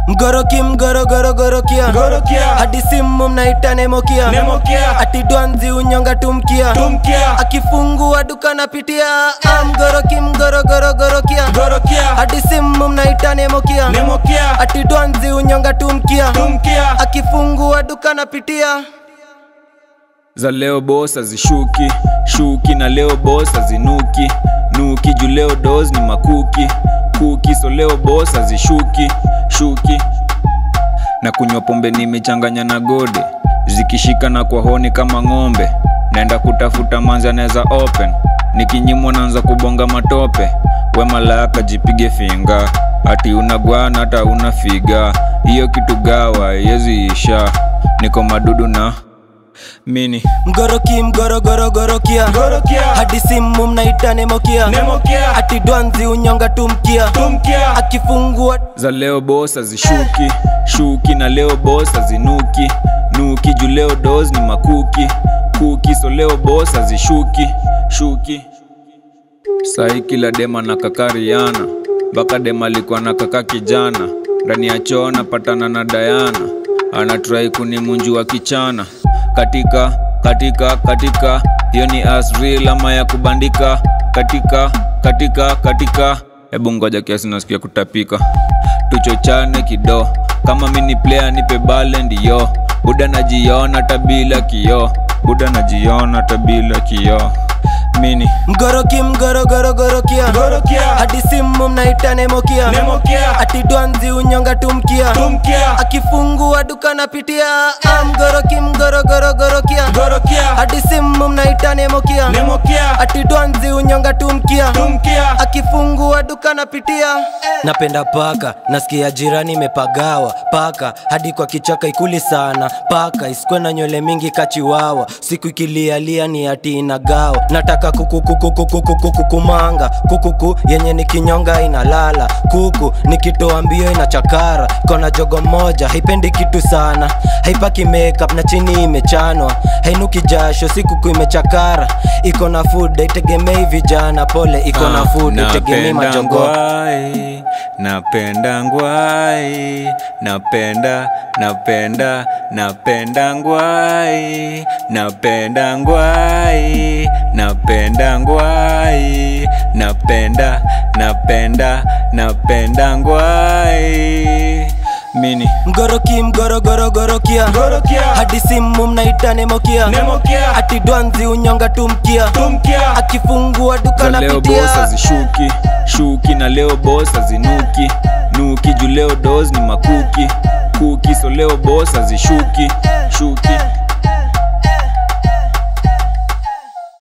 mgoroki mgorogorogorokia Gorokia. hadi simu mnaita nemokia Nemokia. ati dwanzi unyonga tumkia Tumkia. akifungua duka napitia Ah, mgoroki mgorogorogorokia Gorokia. hadi simu mnaita nemokia Nemokia. ati dwanzi unyonga tumkia Tumkia. akifungua duka napitia za leo bos hazishuki shuki na leo bos hazinuki nuki juu leo dos ni makuki kuki so leo bos hazishuki shuki na kunywa pombe nimechanganya na gode zikishika na kwa honi kama ng'ombe naenda kutafuta manzi anaweza open nikinyimwa naanza kubonga matope we malaka jipige finga ati unagwana hata una figa hiyo kitu gawa yezi isha niko madudu na mini mgoroki mgorogorogorokia Gorokia. hadi simu mnaita nemokia Nemokia. ati dwanzi unyonga tumkia Tumkia. akifungua za leo bos hazishuki shuki na leo bos hazinuki nuki juu leo dos ni makuki kuki so leo bos hazishuki shuki sahi kila dema na kakariana mpaka dema alikuwa na kaka kijana ndani ya choo napatana na dayana anatrai kunimunju wa kichana katika katika katika hiyo ni asril ama ya kubandika katika katika katika hebu ngoja kiasi nasikia kutapika tuchochane kido kama mini player nipe bale ndiyo buda najiona tabila kio buda najiona tabila kio mini mgoroki mgorogorogorokia Gorokia. hadi simu mnaita nemokia Nemokia. ati dwanzi unyonga tumkia Tumkia. akifungua duka napitia Ah, mgoroki mgorogorogorokia Gorokia. hadi simu mnaita nemokia Nemokia. ati dwanzi unyonga tumkia Tumkia. akifungua duka napitia napenda paka nasikia jirani imepagawa paka hadi kwa kichaka ikuli sana paka isikwe na nywele mingi kachiwawa siku ikilialia ni ati inagawa nataka kukukukukukukukumanga kukuku yenye ni kinyonga inalala kuku nikitoa mbio inachakara kona jogo moja haipendi kitu sana haipaki makeup na chini imechanwa hainuki jasho si kuku imechakara iko na food haitegemei vijana pole iko na food haitegemei napenda majongo ngwai napenda ngwai napenda napenda napenda ngwai napenda ngwai napenda ngwai napenda napenda napenda ngwai mini mgoroki mgorogorogorokia Gorokia. hadi simu mnaita nemokia Nemokia. ati dwanzi unyonga tumkia Tumkia. akifungua duka za leo bos napitia hazishuki shuki na leo bos hazinuki nuki juu leo dos ni makuki kuki so leo bos hazishuki shuki